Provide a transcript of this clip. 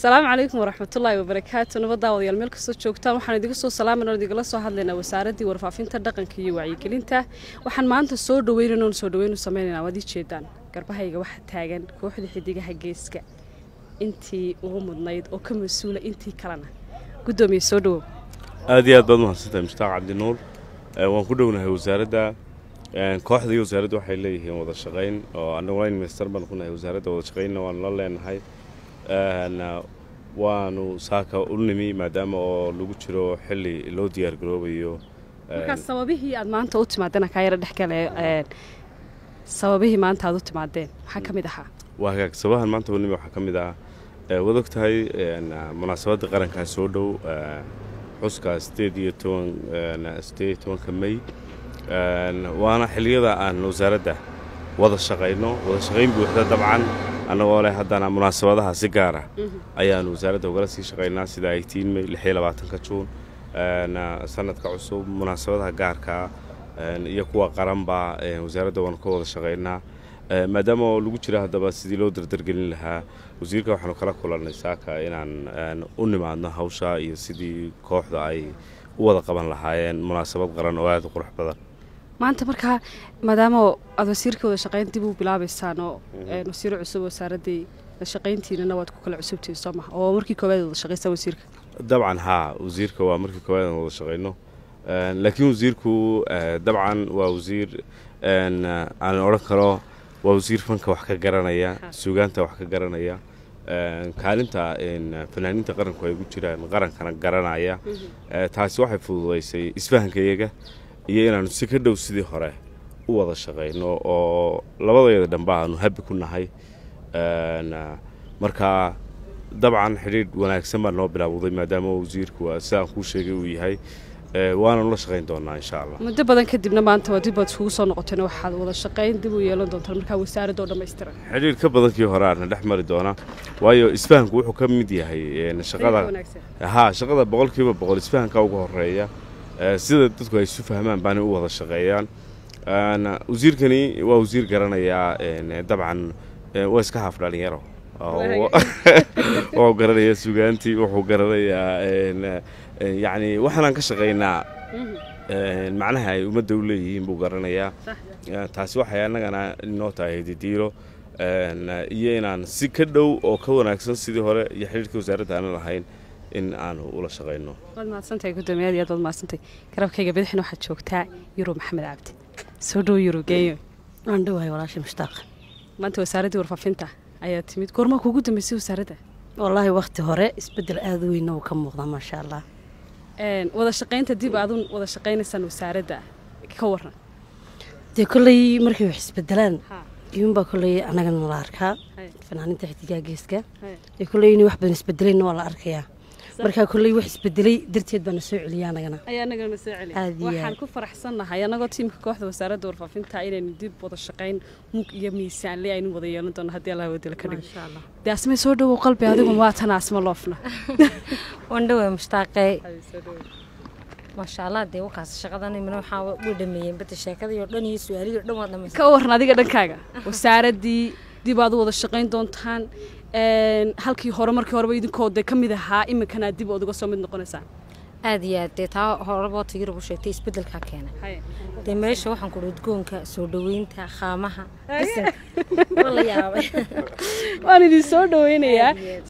asalaamu calaykum waraxmatullaahi wabarakaatu nabaddaa wadayaal meel kastoo joogtaan waxaan idiga soo salaamayna idigala soo hadlaynaa wasaaraddii warfaafinta dhaqanka iyo wacyigelinta waxaan maanta soo dhaweynayna oon soo dhaweynu sameynaynaa waad ii jeedaan garbahayga waxa taagan kooxda xidigaha geeska intii ugu mudnayd oo ka mas-uula intii kalena guddoomiye soo dhawow aad iyo aad baad mahadsantahay mushtaaq cabdinuur waan ku dhownahay wasaaradda kooxda iyo wasaaradda waxay leeyihiin wada shaqayn oo annaguna minister baan ku nahay wasaaradda wada shaqaynna waanu la leenahay waanu saaka u nimi maadaama oo lagu jiro xilli loo diyaar garoobayo markaas sababihii aad maanta u timaadeen kaa yara dhexgale sababihii maanta aad u timaadeen maxaa ka mid ahaa waa hagaag sababahan maanta u nimi waxaa ka mid ah waad og tahay munaasabadda qarankaa soo dhow xuska sideed iyo toban sideed iyo tobanka may waana xilliyada aan wasaaradda wada shaqayno wada shaqayn buuxda dabcan annagoo leh haddana munaasabadaha si gaara ayaanu wasaaradda ugala sii shaqaynaa sida eighteen may lix iyo labaatanka juun sanadka cusub munaasabadaha gaarkaa iyo kuwa qaranba wasaaradda waanu ka wada shaqaynaa maadaama oo lagu jira haddaba sidii loo dardargelin lahaa wasiirka waxaanu kala kulannay saaka inaan u nimaadno hawsha iyo sidii kooxda ay u wada qaban lahaayeen munaasabad qaran oo aada u qurux badan maanta markaa maadaama aad wasiirka wada shaqayn dib u bilaabaysaan oo wasiiro cusub wasaaraddii shaqayntiinana waad ku kala cusubtihin soo maha oo markii koowaad wada shaqaysaa wasiirka dabcan haa wasiirka waa markii koowaad aan wada shaqayno laakiin wasiirku dabcan waa wasiir aan odhan karo waa wasiir fanka wax ka garanaya suugaanta wax ka garanaya kaalinta fanaaniinta qaranku ay gu jiraan qarankana garanaya taasi waxay fududaysay isfahanka iyaga iyo inaanu si ka dhow sidii hore u wada shaqayno oo labadayada dhanba aanu habi ku nahay marka dabcan xidhiidh wanaagsan baa noo bilaawday maadaama wasiirku sidaan kuu sheegay uu yahay waananu la shaqayn doonaa insha allah muddo badan kadibna maanta waa dib baad iskugu soo noqoteen waxaad wada shaqayn dib u yeelan doontaan markaa wasaaradda oo dhammaystiran xidhiidh ka badankii hore aana dhex mari doona waayo isfahanku wuxuu ka mid yahay shaqada haa shaqada boqolkiiba boqol isfahanka ugu horeeya sida dadku ay isu fahmaan baanay u wada shaqeeyaan wasiirkani waa wasiir garanayaa dabcan waa iska haaf dhalinyaro wuxuu garanayaa sugaantii wuxuu garanayaa yacni waxaanaan ka shaqaynaa macnaha ay ummadda u leeyihiin buu garanayaa taasi waxay annagana inoo tahay didiilo iyo inaan si ka dhow oo ka wanaagsan sidii hore iyo xidhiirka wasaaradda aanan lahayn in aanu ula shaqayno waad mahadsantahay guddoomiye aad iyo aad waad mahadsantahay garabkayga bidixna waxaad joogtaa yurub maxamed cabdi soo dhow yurub geeyo waan dhowahay walaasha mushtaaq maanta wasaaraddii warfaafinta ayaa timid goormaa kuugu dambeysay wasaaradda wallaahi wakhti hore isbeddel aada weyna uu ka muuqda maasha allah wada shaqaynta dib aadun wada shaqaynaysaan wasaaradda ka waran dee kolley markay wax isbedelaan iyuunbaa kolley annagana nala arkaa fanaaniinta xidigaa geeska dee kolley inay wax badan isbedelayna waa la arkayaa markaa kolley wax isbedelay darteed baana soo celiya annagana ayaa annagana soo celiya waxaan ku faraxsannahay annagoo tiimka kooxda wasaaradda warfaafinta inaynu dib wada shaqayn mug iyo miisaanle aynu wada yeelan doono haddii allah wadala ka dhigo dee asmay soo dhowow qalbi adigu waa tan asma loofna waan dhowaa mushtaaqee maasha allah dee wakaas shaqadan imina waxaa way dhameeyeen bada sheekadii oo dhan iyo su-aalihii o dhan waa dhamaysa ka waran adiga dhankaaga wasaaraddii dib aad u wada shaqayn doontaan halkii hore markii horeba idinkoo dee ka mid ahaa iminkana dib ood uga soo mid noqonaysaan aad iyo aad dee taa horeba tayirab u sheegtay isbeddelkaa keenay dee meesha waxaan ku udgoonka soo dhoweynta khaamaha qasanka waa la yaabay waan idin soo dhaweynayaa